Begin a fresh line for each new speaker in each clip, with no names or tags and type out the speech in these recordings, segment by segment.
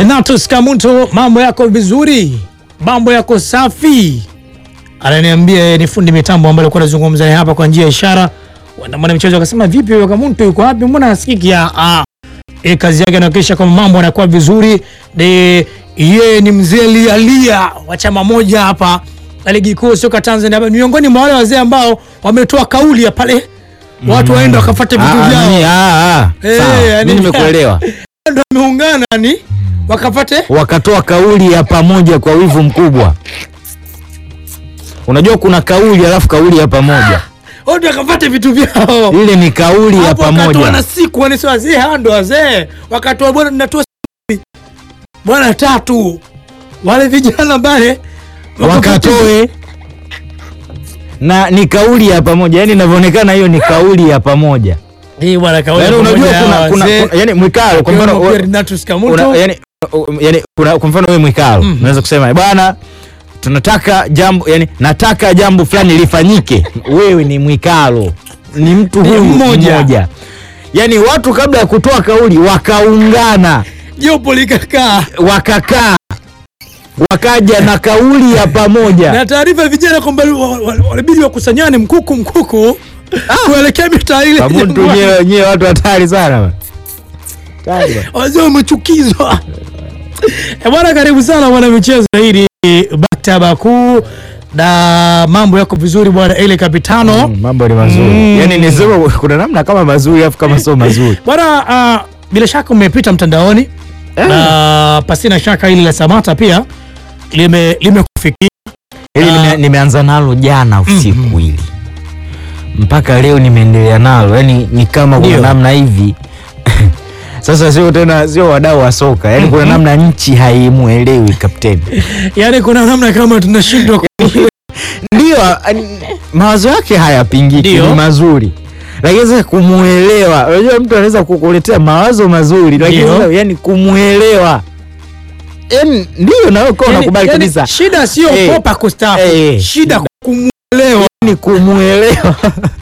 Renatus Kamuntu, mambo yako vizuri, mambo yako safi. Ananiambia yeye ni fundi mitambo ambaye alikuwa anazungumza naye hapa kwa njia ya ishara. Mwana mchezo akasema vipi huyo Kamuntu yuko wapi? Mbona hasikiki? Ah, ah. E, kazi yake anahakikisha kwamba mambo yanakuwa vizuri. De yeye ni mzee lialia wa chama moja hapa la ligi kuu soka Tanzania, ni miongoni mwa wale wazee ambao wametoa kauli ya pale watu waende wakafuate vitu
Ah,
vyao.
nani? Ah, ah.
Eh,
Sawa.
yani-
Mimi nimekuelewa.
Ndio wameungana ni wakapate
Wakatoa kauli ya pamoja kwa wivu mkubwa. Unajua kuna kauli alafu kauli ya pamoja.
wote wakapate vitu vyao.
Ile ni kauli ya
Hapo wakatoa na
pamoja.
siku wanisi wazee hawa ndo wazee wakatoa bwana tunatoa siku bwana tatu wale vijana pale
Wakatoe na ni kauli ya pamoja. Yaani inavyoonekana hiyo ni kauli ya pamoja.
hii bwana kauli
Yaani unajua
pamoja
kuna
ya
kuna,
wazee.
kuna yani mwikalo kwa mfano
Akiwemo pia
we-
Renatus
una,
Kamuntu
yani, uh, yani kuna kwa mfano wewe mwikalo
Mhm.
unaweza kusema bwana tunataka jambo yani nataka jambo fulani lifanyike wewe ni mwikalo ni mtu
Ni
huyu
mmoja.
mmoja yani watu kabla ya kutoa kauli wakaungana
jopo likakaa
wakakaa wakaja na kauli ya pamoja
na taarifa ya vijana kwamba wa- wa- walibidi wakusanyane mkuku mkuku kuelekea mitaa ile
Kamuntu
Jangwani.
nyewe nyewe watu hatari sana bwana. Hatari bwana.
wazee wamechukizwa. Eh, Bwana, karibu sana bwana michezo hili maktaba kuu na mambo yako vizuri bwana ile kapitano
Mm, mambo ni mazuri
Mm.
yani nisema kuna namna kama mazuri afu kama sio mazuri
bwana. ah, bila shaka umepita mtandaoni
Eh.
na pasina shaka hili la Samata pia lime limekufikia
Hili
Ah.
nime, nimeanza nalo jana usiku hili mpaka leo nimeendelea nalo, yani ni kama kuna
Ndio.
namna hivi sasa sio tena sio wadau wa soka yani kuna namna nchi haimuelewi kapteni.
yaani kuna namna kama tunashindwa ku-
Ndio ani- mawazo yake hayapingiki,
Ndio.
ni mazuri, lakini sasa kumuelewa, unajua mtu anaweza kukuletea mawazo mazuri, lakini
Ndio.
sasa yani kumuelewa yani ndio na wewe
yaani-
unakubali
yaani
kabisa
shida sio
Eh.
kopa kustaafu
Eh.
shida kumuelewa
ni kumuelewa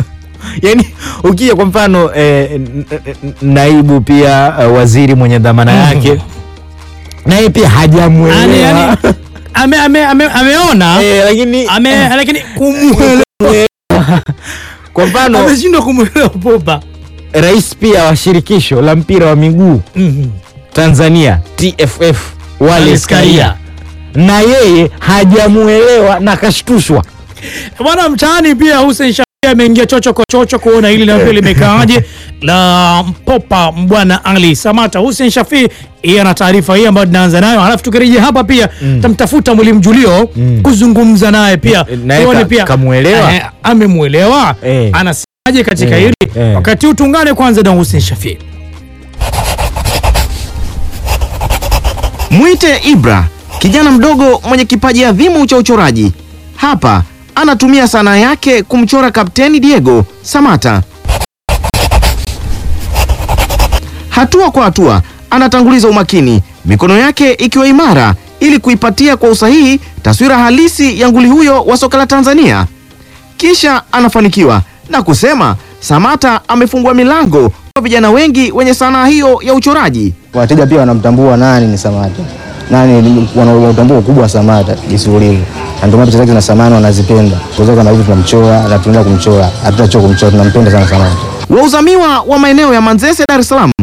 yani ukija kwa mfano eh, n- n- naibu pia eh, waziri mwenye dhamana
Mhm.
yake naye pia
Yaani-
hajamuelewa
yaani, ame, ame, ame, ameona
Eh, lakini
ame, lakini kumuelewa
kwa mfano
ameshindwa kumuelewa popa
rais pia wa shirikisho la mpira wa miguu
Mhm.
Tanzania TFF Wallace
Wallace Karia.
Karia na yeye hajamuelewa na kashtushwa
Bwana mtaani pia Hussein Shafii ameingia chocho kwa chocho kuona hili na pia limekaaje la mpopa bwana Ali Samata. Hussein Shafii yeye ana taarifa hii ambayo tunaanza nayo, halafu tukirejea hapa pia tamtafuta mwalimu Julio
Mm.
kuzungumza naye pia
Eh, naye
tuone
ka-
pia
kamuelewa?
eh, amemuelewa
Eh.
anasemaje katika
Eh,
hili
eh.
wakati huu tuungane kwanza na Hussein Shafii.
Mwite Ibra, kijana mdogo mwenye kipaji adhimu cha uchoraji. Hapa anatumia sanaa yake kumchora Kapteni Diego Samata. Hatua kwa hatua anatanguliza umakini, mikono yake ikiwa imara ili kuipatia kwa usahihi taswira halisi ya nguli huyo wa soka la Tanzania. Kisha anafanikiwa na kusema Samata amefungua milango kwa vijana wengi wenye sanaa hiyo ya uchoraji.
wateja pia wanamtambua nani ni Samata, nani ni- wanautambua ukubwa wa Samata jinsi ulivyo, na ndio maana picha zake zina samani wanazipenda. Kwa sababu kama hivi tunamchora na tunaenda kumchora, hatutachoka kumchora, tunampenda sana Samata.
Wauzamiwa wa maeneo ya Manzese, Dar es Salaam,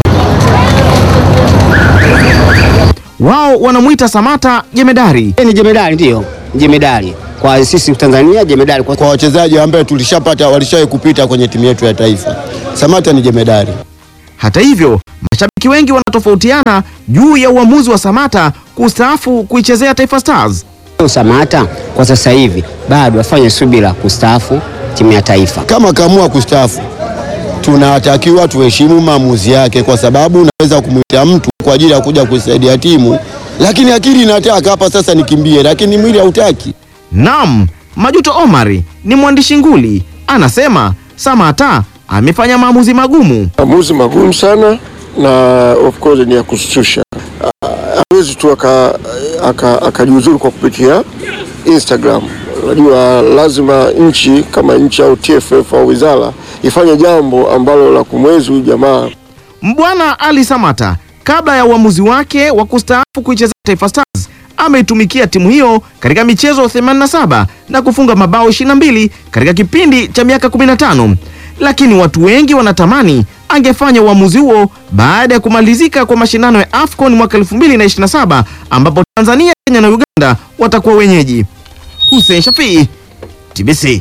wao wanamwita Samata jemedari.
Yeye ni jemedari, ndio jemedari kwa sisi Tanzania, jemedari kwa
kwa wachezaji ambaye tulishapata walishawahi kupita kwenye timu yetu ya taifa. Samata ni jemedari.
Hata hivyo, mashabiki wengi wanatofautiana juu ya uamuzi wa Samata kustaafu kuichezea Taifa Stars.
Samata kwa sasa hivi bado afanye subira kustaafu timu ya taifa.
Kama kaamua kustaafu, tunatakiwa tuheshimu maamuzi yake, kwa sababu unaweza kumwita mtu kwa ajili ya kuja kusaidia timu, lakini akili inataka hapa sasa nikimbie, lakini mwili hautaki.
Naam, Majuto Omari ni mwandishi nguli, anasema Samata amefanya maamuzi magumu.
maamuzi magumu sana na of course ni ya kushtusha. Ah, Hawezi tu aka- aka- akajiuzuru kwa kupitia Instagram. Unajua, lazima nchi kama nchi au TFF au wizara ifanye jambo ambalo la kumwezi huyu jamaa.
Mbwana Ali Samata kabla ya uamuzi wake wa kustaafu kuichezea Taifa Stars ameitumikia timu hiyo katika michezo 87 na kufunga mabao 22 katika kipindi cha miaka 15, lakini watu wengi wanatamani angefanya uamuzi huo baada ya kumalizika kwa mashindano ya AFCON mwaka 2027 ambapo Tanzania, Kenya na Uganda watakuwa wenyeji. Hussein Shafii, TBC.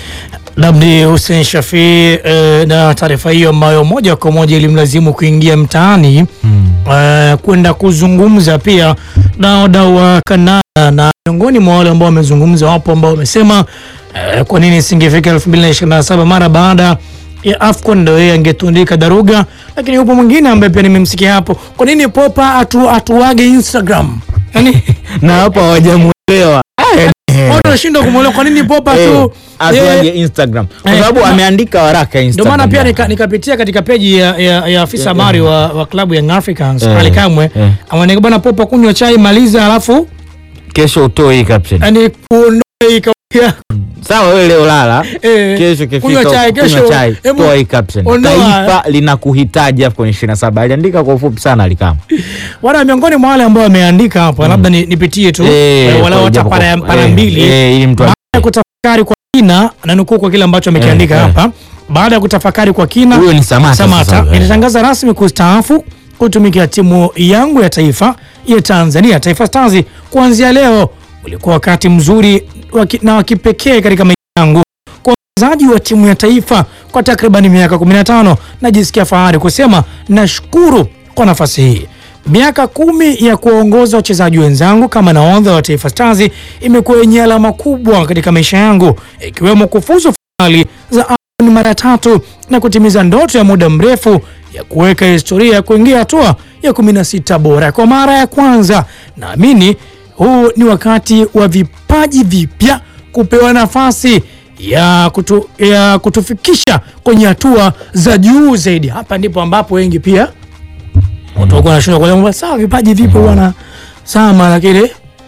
Labdi Hussein Shafii eh, na taarifa hiyo ambayo moja kwa moja ilimlazimu kuingia mtaani eh, kwenda kuzungumza pia na wadau wa Kanada, na miongoni mwa wale ambao wamezungumza wapo ambao wamesema eh, kwa nini isingefika 2027 mara baada ya AFCON ndio yeye angetundika daruga, lakini yupo mwingine ambaye pia nimemsikia hapo, kwa nini Popa atu, atuage Instagram yani
na hapo hawajamuelewa
watu wanashindwa kumwelewa kwa nini Popa
Eh,
tu
atuaje
eh,
Instagram kwa
eh,
sababu
na-
ameandika waraka
ndio
Instagram
maana pia
yake.
nika- nikapitia katika peji ya, ya, ya afisa habari wa, wa klabu Young Africans
Eh,
Ali Kamwe
eh.
ameandika bwana Popa, kunywa chai maliza, alafu
kesho utoe hii caption
yani kuondoa hii kauli yako.
sawa wewe leo lala
Eh,
kesho
kunywa
kifika
chai,
kunywa
kesho,
chai
hebu
toa hii caption
ondoa.
taifa linakuhitaji hapo kwenye 27 aliandika kwa ufupi sana alikama
Wana miongoni mwa wale ambao wameandika hapa, labda ni- nipitie tu eh, walau hata para para mbili
ili mtu
baada ya kutafakari kwa kina, na nukuu kwa kile ambacho amekiandika
Eh, eh.
hapa. Baada ya kutafakari kwa kina,
Huyo ni Samata
Samata
sasa, eh.
nilitangaza rasmi kustaafu kutumikia timu yangu ya taifa ya Tanzania, Taifa Stars. Kuanzia leo ulikuwa wakati mzuri wa ki- na wa kipekee katika maisha yangu kwa mchezaji wa timu ya taifa kwa takriban miaka 15. Najisikia fahari kusema nashukuru kwa nafasi hii. Miaka kumi ya kuwaongoza wachezaji wenzangu kama nahodha wa Taifa Stars imekuwa yenye alama kubwa katika maisha yangu, ikiwemo kufuzu fainali za AFCON mara tatu na kutimiza ndoto ya muda mrefu ya kuweka historia ya kuingia hatua ya 16 bora kwa mara ya kwanza. Naamini huu ni wakati wa vipaji vipya kupewa nafasi ya, kutu, ya kutufikisha kwenye hatua za juu zaidi. Hapa ndipo ambapo wengi pia watakuwa wanashindwa kuelewa kwamba sawa, vipaji vipo bwana, sawa, lakini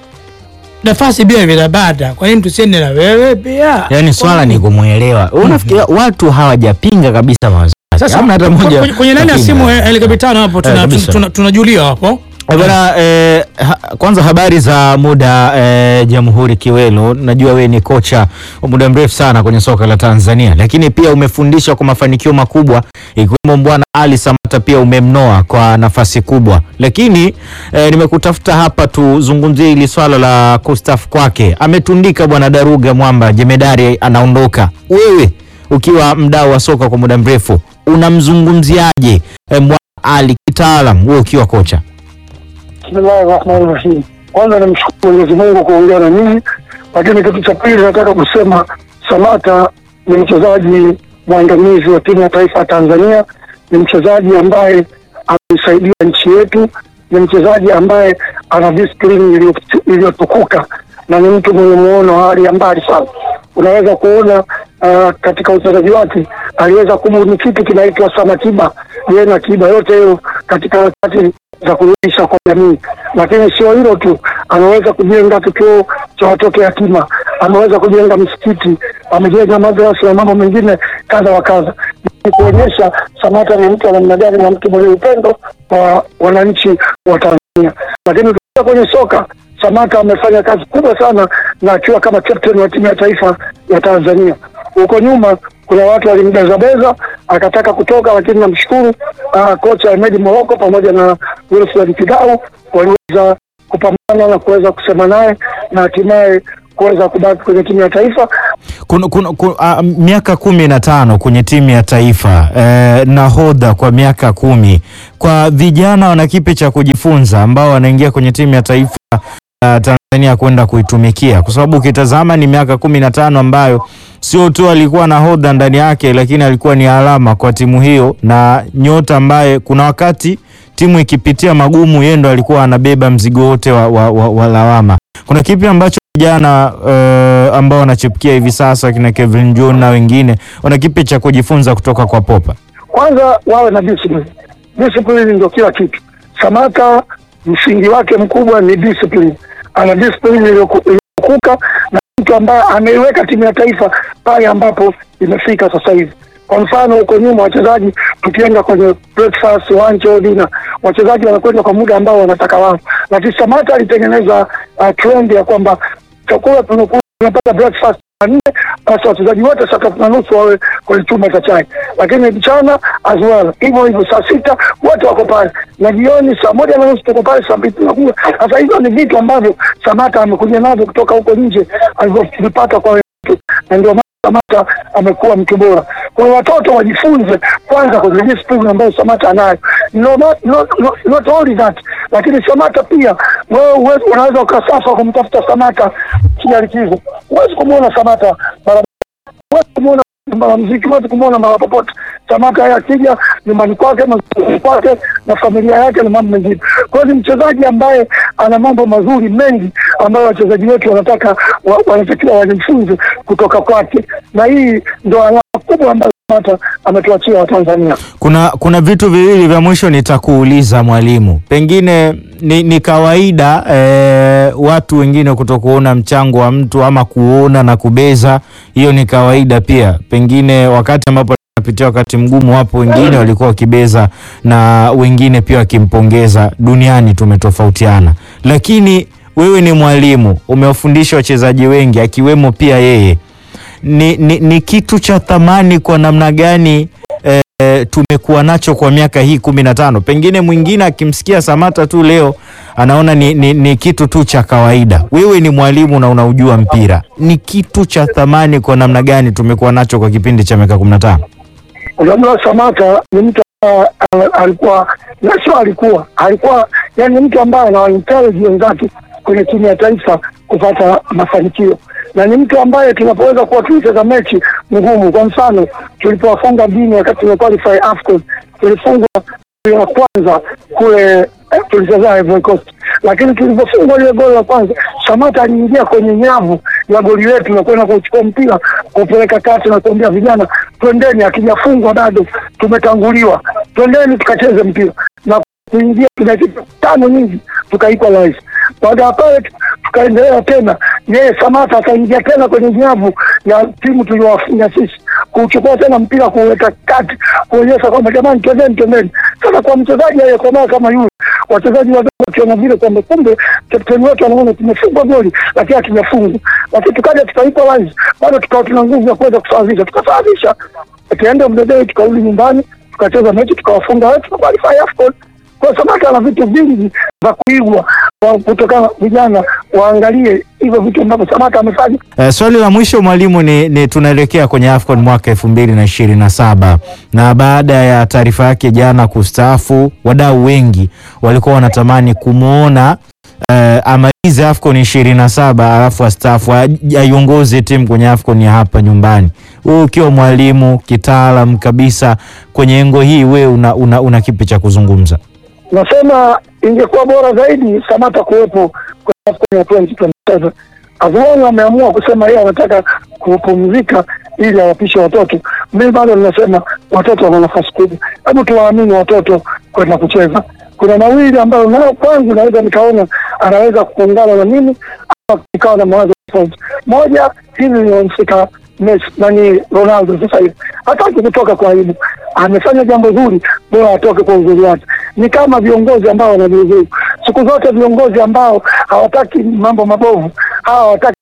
nafasi pia vinabada. Kwa nini tusiende na wewe pia?
yani swala ni kumwelewa unafikiria watu hawajapinga kabisa mawazo yake.
Sasa
Hamna hata mmoja
kwenye- kwenye nani ya
kapinga.
simu eh, helikoptano hapo
Eh,
tuna-
kabisa.
tuna- tunajulia hapo
Eh, Bwana, eh, ha, kwanza habari za muda eh, Jamhuri Kiwelo, najua wewe ni kocha wa muda mrefu sana kwenye soka la Tanzania, lakini pia umefundisha kwa mafanikio makubwa, ikiwemo Bwana Ali Samata pia umemnoa kwa nafasi kubwa, lakini eh, nimekutafuta hapa tuzungumzie hili swala la kustaafu kwake. Ametundika Bwana Daruga Mwamba, jemedari anaondoka. Wewe ukiwa mdau wa soka kwa muda mrefu unamzungumziaje eh, Bwana Ali kitaalam, wewe ukiwa kocha?
Bismillahi rahmani rahim. Kwanza nimshukuru Mwenyezi Mungu kuongea na nyinyi, lakini kitu cha pili nataka kusema Samata ni mchezaji mwandamizi wa timu ya taifa ya Tanzania, ni mchezaji ambaye ameisaidia nchi yetu, ni mchezaji ambaye ana discipline iliyo- iliyotukuka na ni mtu mwenye muono wa hali ya mbali sana. Unaweza kuona uh, katika uchezaji wake aliweza kubuni kitu kinaitwa Samatiba, yeye na tiba yote hiyo katika harakati za kurudisha kwa jamii. Lakini sio hilo tu, ameweza kujenga kituo cha watoto yatima, ameweza kujenga msikiti, amejenga madrasa na mambo mengine kadha wa kadha, ni kuonyesha Samata ni mtu wa namna gani na mtu mwenye upendo kwa wananchi wa Tanzania. Lakini tukija kwenye soka Samata amefanya kazi kubwa sana na akiwa kama captain wa timu ya taifa ya Tanzania. Huko nyuma kuna watu walimbezabeza akataka kutoka, lakini namshukuru uh, kocha Ahmed Moroko pamoja na Wilfred Kidau waliweza kupambana na kuweza kusema naye na hatimaye kuweza kubaki kwenye timu ya taifa.
kuna, kuna, kuna, a, miaka kumi na tano kwenye timu ya taifa eh, nahodha kwa miaka kumi kwa vijana wana kipi cha kujifunza ambao wanaingia kwenye timu ya taifa uh, Tanzania kwenda kuitumikia, kwa sababu ukitazama ni miaka kumi na tano ambayo sio tu alikuwa nahodha ndani yake, lakini alikuwa ni alama kwa timu hiyo na nyota ambaye kuna wakati timu ikipitia magumu, yeye ndo alikuwa anabeba mzigo wote wa, wa, wa, wa lawama. Kuna kipi ambacho vijana uh, ambao wanachipukia hivi sasa kina Kevin John na wengine wana kipi cha kujifunza kutoka kwa Popa?
Kwanza wawe na discipline. Discipline ndio kila kitu. Samata msingi wake mkubwa ni discipline. Ana discipline iliyoku- iliyokuka na mtu ambaye ameiweka timu ya taifa pale ambapo imefika sasa hivi. Kwa mfano huko nyuma wachezaji, tukienda kwenye breakfast, lunch au dinner, wachezaji wanakwenda kwa muda ambao wanataka wao, lakini Samata alitengeneza uh, trend ya kwamba chakula tunakula tunapata breakfast saa nne, basi wachezaji wote saa tatu na nusu wawe kwenye chumba cha chai, lakini mchana as well hivyo hivyo, saa sita wote wako pale, na jioni saa moja na nusu tuko pale, saa mbili tunakula. Sasa hizo ni vitu ambavyo Samata amekuja navyo kutoka huko nje alivyovipata kwa wenzetu, na ndio maana Samata amekuwa mtu bora. Kwa hiyo watoto wajifunze kwanza kwenye discipline ambayo Samata anayo. No, not, not, not, not only that, lakini Samata pia wewe uwezi- unaweza ukasafa kumtafuta Samata kila likizo, huwezi kumwona Samata barabara, huwezi kumwona mara mziki, huwezi kumwona mara popote. Samata yeye akija nyumbani kwake mazuri kwake na familia yake na mambo mengine. Kwa hiyo ni mchezaji ambaye ana mambo mazuri mengi ambayo wachezaji wetu wanataka wa, wanatakiwa wajifunze kutoka kwake, na hii ndo alama kubwa ambayo Samata ametuachia Watanzania.
Kuna kuna vitu viwili vya mwisho nitakuuliza mwalimu, pengine ni, ni kawaida eh, watu wengine kutokuona mchango wa mtu ama kuona na kubeza, hiyo ni kawaida pia. Pengine wakati ambapo napitia wakati mgumu, wapo wengine walikuwa wakibeza na wengine pia wakimpongeza. Duniani tumetofautiana, lakini wewe ni mwalimu, umewafundisha wachezaji wengi akiwemo pia yeye ni, ni, ni kitu cha thamani kwa namna gani eh, tumekuwa nacho kwa miaka hii kumi na tano. Pengine mwingine akimsikia Samata tu leo anaona ni, ni, ni kitu tu cha kawaida. Wewe ni mwalimu na unaujua mpira, ni kitu cha thamani kwa namna gani tumekuwa nacho kwa kipindi cha miaka kumi na tano.
Unajua Samata ni mtu ambaye al- alikuwa na sio alikuwa alikuwa yani mtu ambaye ana encourage wenzake kwenye timu ya taifa kupata mafanikio, na ni mtu ambaye tunapoweza kuwa tulicheza mechi ngumu. Kwa mfano tulipowafunga Guinea wakati tumequalify AFCON, tulifungwa goli la kwanza kule eh, tulicheza Ivory Coast, lakini tulivyofungwa ile goli la kwanza, Samata aliingia kwenye nyavu ya goli letu na kwenda kuchukua mpira kupeleka kati na kuambia vijana, twendeni, akijafungwa bado tumetanguliwa, twendeni tukacheze mpira na kuingia dakika tano nyingi tuka equalize. Baada ya pale tukaendelea tena, yeye Samata akaingia tena kwenye nyavu ya timu tuliowafunga sisi, kuchukua tena mpira kuweka kati, kuonyesha kwamba jamani, twendeni, twendeni. Sasa kwa mchezaji aliyekomaa kama yule, wachezaji wadogo wakiona vile kwamba kumbe kapteni wetu anaona tumefungwa goli lakini hatujafungwa, lakini tukaja tuka equalize, bado tukawa tuna nguvu ya kuweza kusawazisha, tukasawazisha, tukaenda mdedei, tukarudi nyumbani, tukacheza mechi, tukawafunga wetu, tukaqualify AFCON. Kwa Samata ana vitu vingi vya kuigwa wa- kutokana vijana waangalie hivyo vitu ambavyo Samata amefanya.
Uh, swali la mwisho mwalimu ni, ni tunaelekea kwenye AFCON mwaka elfu mbili na ishirini na saba na baada ya taarifa yake jana kustaafu, wadau wengi walikuwa wanatamani kumwona uh, amalize AFCON ishirini na saba alafu astaafu aj- aiongoze timu kwenye AFCON ya hapa nyumbani. Wewe ukiwa mwalimu kitaalam kabisa kwenye engo hii, wewe una, una, una kipi cha kuzungumza?
Nasema ingekuwa bora zaidi Samata kuwepo kwenye AFCON ya 2027. Azuoni ameamua kusema yeye anataka kupumzika ili awapishe watoto. Mimi bado ninasema watoto wana nafasi kubwa, hebu tuwaamini watoto kwenda kucheza. Kuna mawili ambayo nayo kwangu naweza nikaona anaweza kuungana na mimi ama ikawa na mawazo tofauti. Moja, hili linamfika Messi nani Ronaldo sasa hivi hataki kutoka kwa aibu, amefanya jambo zuri, bora atoke kwa uzuri wake. Ni kama viongozi ambao wanajiuzuru siku zote, viongozi ambao hawataki mambo mabovu, hawa hawataki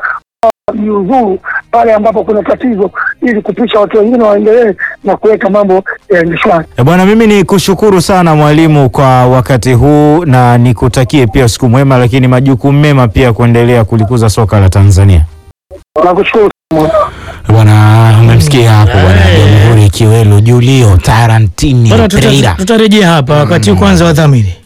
jiuzuru pale ambapo kuna tatizo, ili kupisha watu wengine waendelee na kuweka mambo yaende shwari.
E bwana, mimi ni kushukuru sana mwalimu kwa wakati huu na nikutakie pia siku mwema, lakini majukumu mema pia kuendelea kulikuza soka la Tanzania.
Nakushukuru sana.
Bwana, umemsikia hapo bwana Jamhuri Kiwelu Julio Tarantini
Bwana, tuta-
Pereira.
tutarejea hapa wakati huu kwanza wadhamini